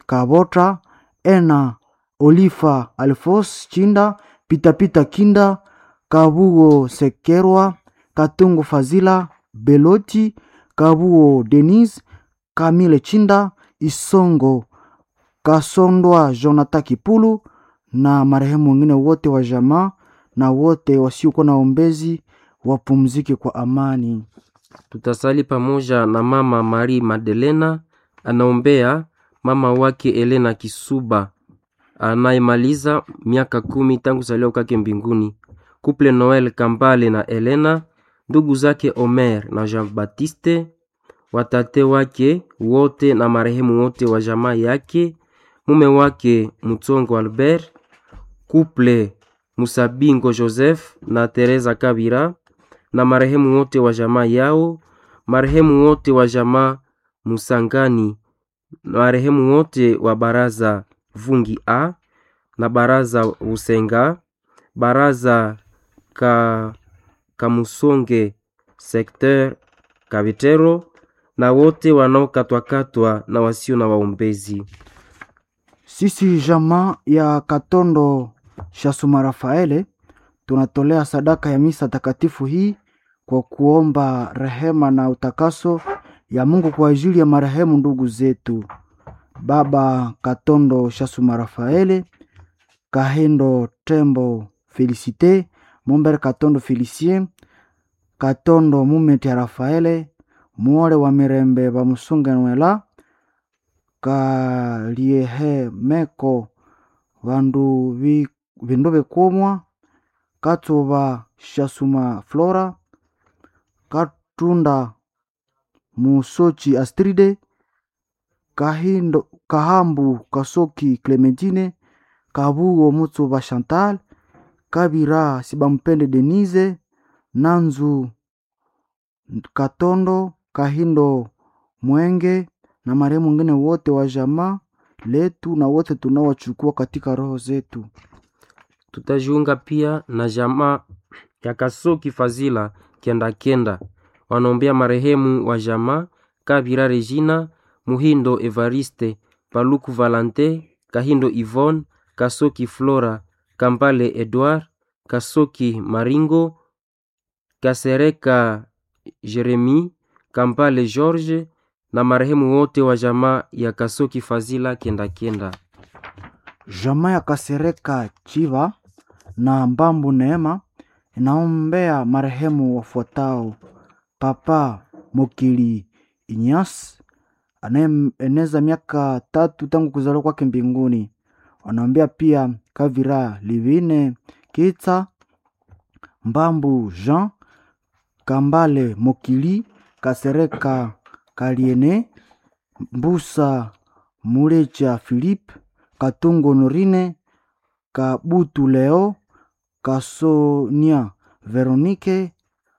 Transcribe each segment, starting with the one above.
Kabota, Ena Olifa Alfos Chinda, Pitapita Kinda, Kabugo Sekerwa, Katungu Fazila, Beloti, Kabuo Denise, Kamile Chinda, Isongo Kasondwa Jonathan Kipulu na marehemu wengine wote wa jamaa na wote wasiokuwa na ombezi wapumzike kwa amani. Tutasali pamoja na mama Marie Madelena anaombea mama wake Elena Kisuba anayemaliza miaka kumi tangu zaliwa kwake mbinguni. Couple Noel Kambale na Elena, ndugu zake Omer na Jean Baptiste, watate wake wote na marehemu wote wa jamaa yake, mume wake Mutsongo Albert, couple Musabingo Joseph na Teresa Kabira na marehemu wote wa jamaa yao, marehemu wote wa jamaa Musangani, marehemu wote wa baraza Vungi A na baraza Usenga, baraza ka Kamusonge sekter Kabitero na wote wanaokatwakatwa na wasio na waombezi. Sisi jamaa ya Katondo Shasuma Rafaele tunatolea sadaka ya misa takatifu hii kwa kuomba rehema na utakaso ya Mungu kwa ajili ya marehemu ndugu zetu Baba Katondo Shasuma Rafaele, Kahendo Tembo Felicite, Mumbere Katondo Felicien, Katondo Mumeti ya Rafaele, Muore wa Mirembe Bamusunge Nwela, Kaliehe Meko Vandu vi- Vindu Bikumwa, Katsuba Shasuma Flora, Katunda Musochi Astride, Kahindo, Kahambu Kasoki Clementine, Kabugo Mutsuba Chantal, Kabira Sibampende Denise, Nanzu Katondo, Kahindo Mwenge na marehemu wengine wote wa jamaa letu na wote tunaowachukua katika roho zetu. Tutajiunga pia na jamaa ya Kasoki Fazila kenda kenda, wanaombea marehemu wa jamaa Kabira Regina, Muhindo Evariste, Paluku Valante, Kahindo Yvonne, Kasoki Flora, Kampale Edouard, Kasoki Maringo, Kasereka Jeremi, Kampale George na marehemu wote wa jamaa ya Kasoki Fazila kenda kenda. Jamaa ya Kasereka Chiva na Mbambu Neema inaombea marehemu wafuatao: Papa Mokili Inyas anayeeneza miaka tatu tangu kuzaliwa kwake mbinguni. Wanaombea pia Kavira Livine Kitsa, Mbambu Jean, Kambale Mokili, Kasereka Kaliene, Mbusa Mulecha Philippe, Katungo Norine, Kabutu Leo, Kasonia Veronique,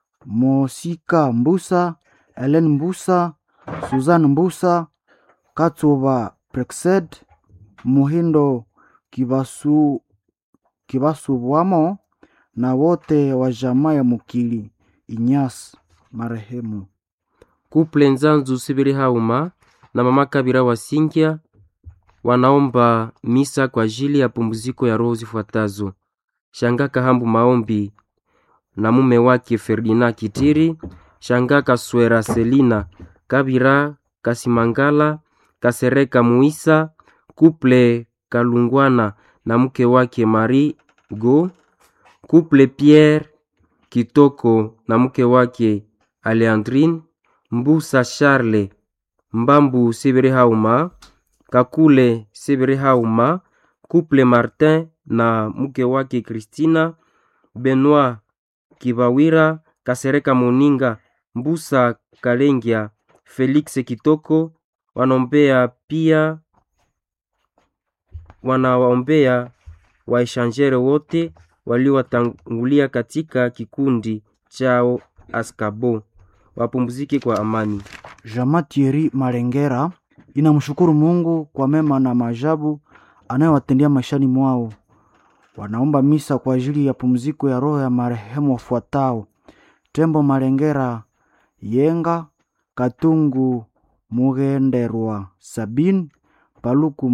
Mosika Mbusa, Helen Mbusa, Suzanne Mbusa, Katsuba Prexed, Muhindo Kibasu Kibasubwamo na wote wa jamaa ya Mukili Inyas marehemu. Kuple Nzanzu Sibiri Hauma na mama Kabira Wasingya wanaomba misa kwa ajili ya pumziko ya roho zifuatazo: Shanga Kahambu Maombi na mume wake Ferdinand Kitiri, Shanga Kaswera Selina Kabira Kasimangala Kasereka Muisa, Kuple Kalungwana na mke wake Marie Go, Kuple Pierre Kitoko na mke wake Aleandrine Mbusa Charle Mbambu Sibiri Hauma Kakule Sibiri Hauma Couple Martin na mke wake Christina Benoit Kibawira Kasereka Moninga Mbusa Kalengia Felix Kitoko wanaombea pia wanawaombea waishanjere wote waliowatangulia katika kikundi chao Askabo wapumzike kwa amani. Jama Thierry Malengera inamshukuru Mungu kwa mema na maajabu anayowatendea maishani mwao. Wanaomba misa kwa ajili ya pumziko ya roho ya marehemu wafuatao: Tembo Malengera Yenga, Katungu Mugenderwa Sabin, Paluku